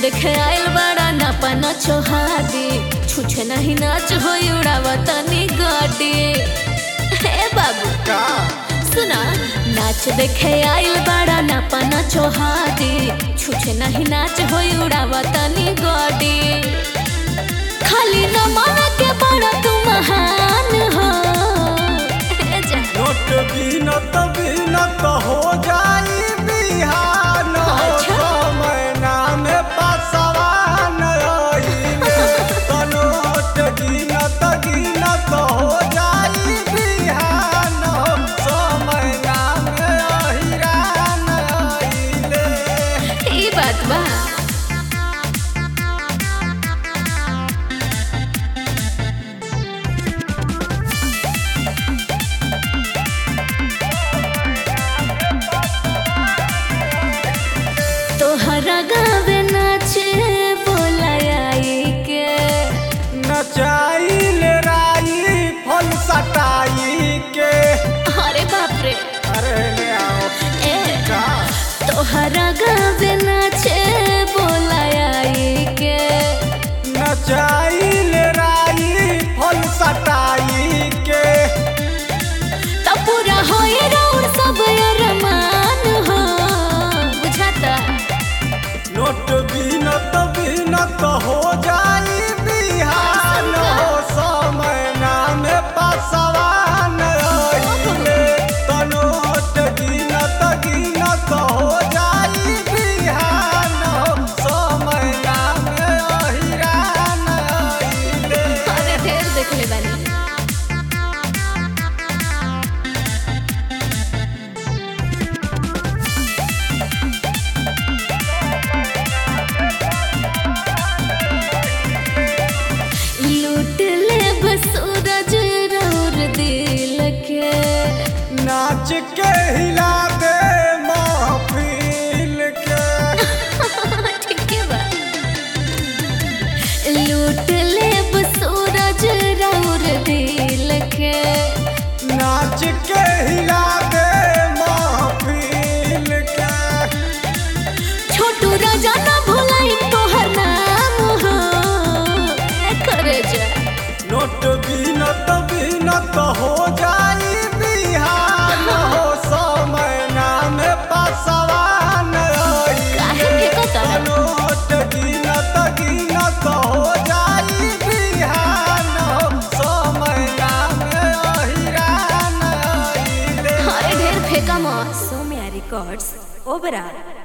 देखे आइल बड़ा नापा न छोहादी छुछे नहीं नाच हो उड़ावा तनी गाड़ी हे बाबू का सुना नाच देखे आइल बड़ा नापा न छोहादी छुछे नहीं नाच हो उड़ावा तनी गाड़ी खाली न माना के बड़ा तू महान हो हे जा। नोट बीनत बीनत हो जाई बिहान हो अच्छा। छो महीना में पासवान आइले तो नोट गिनत गिनत हो जाई बिहान हो छो महीना में अहिरान आइले ई बात बा तोहरा गावे नाचे बोलाई के नचाइल राई फल सटाई के अरे बाप रे अरे ले आओ ए का तोहरा गावे नाचे बोलाई के नचाइल राई फल सटाई के तब पूरा होए रौर सब अरमान हो बुझाता नोट बीनत बीनत हो जाई बिहान हो समय नाम पासवान आइले तो नोट गिनत गिनत हो जाई बिहान हो समय नाम अहिरान आइले अरे ढेर देखले बानी लूट ले बस सूरज रौर दिल के नाच के हिला दे महफिल के ठीक है बा लूट ले बस सूरज रौर दिल के नाच के हिला दे महफिल के छोटू राजा ना भुलाई तोहर नाम हो ए करे जा नोट बीनत बीनत हो जाई बिहान हो समय नाम पासवान काहे के कता नोट गिनत गिनत हो जाई बिहान हो समय नाम अहिरान आइले अरे ढेर फेंका मत Somia Records, Oberá.